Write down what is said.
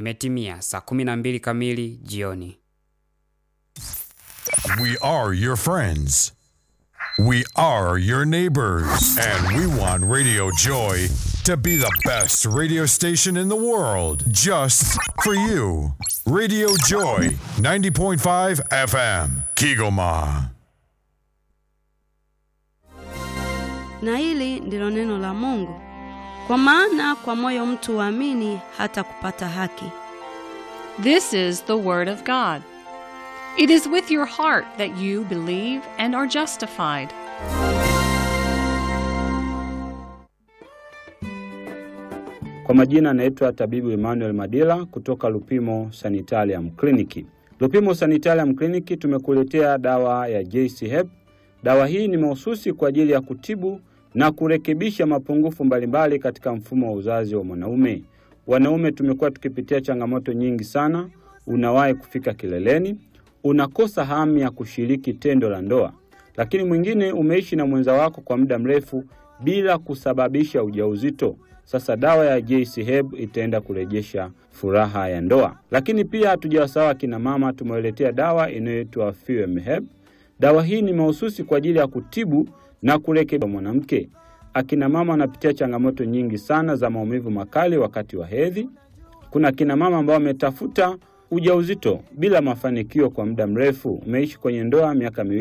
Imetimia saa 12 kamili jioni. We are your friends. We are your neighbors. And we want Radio Joy to be the best radio station in the world just for you. Radio Joy 90.5 FM, Kigoma. Na hili ndilo neno la Mungu. Kwa maana kwa moyo mtu huamini hata kupata haki. This is the Word of God. It is with your heart that you believe and are justified. Kwa majina anaitwa tabibu Emmanuel Madila kutoka Lupimo Sanitarium Clinic. Lupimo Sanitarium Clinic tumekuletea dawa ya JC Hep. Dawa hii ni mahususi kwa ajili ya kutibu na kurekebisha mapungufu mbalimbali katika mfumo wa uzazi wa mwanaume. Wanaume tumekuwa tukipitia changamoto nyingi sana. Unawahi kufika kileleni, unakosa hamu ya kushiriki tendo la ndoa, lakini mwingine umeishi na mwenza wako kwa muda mrefu bila kusababisha ujauzito. Sasa dawa ya JC Heb itaenda kurejesha furaha ya ndoa. Lakini pia hatujawasahau akina mama, tumewaletea dawa inayoitwa Fuem Heb. Dawa hii ni mahususi kwa ajili ya kutibu na kurekebisha mwanamke. Akina mama wanapitia changamoto nyingi sana za maumivu makali wakati wa hedhi. Kuna akina mama ambao wametafuta ujauzito bila mafanikio kwa muda mrefu. Umeishi kwenye ndoa miaka miwili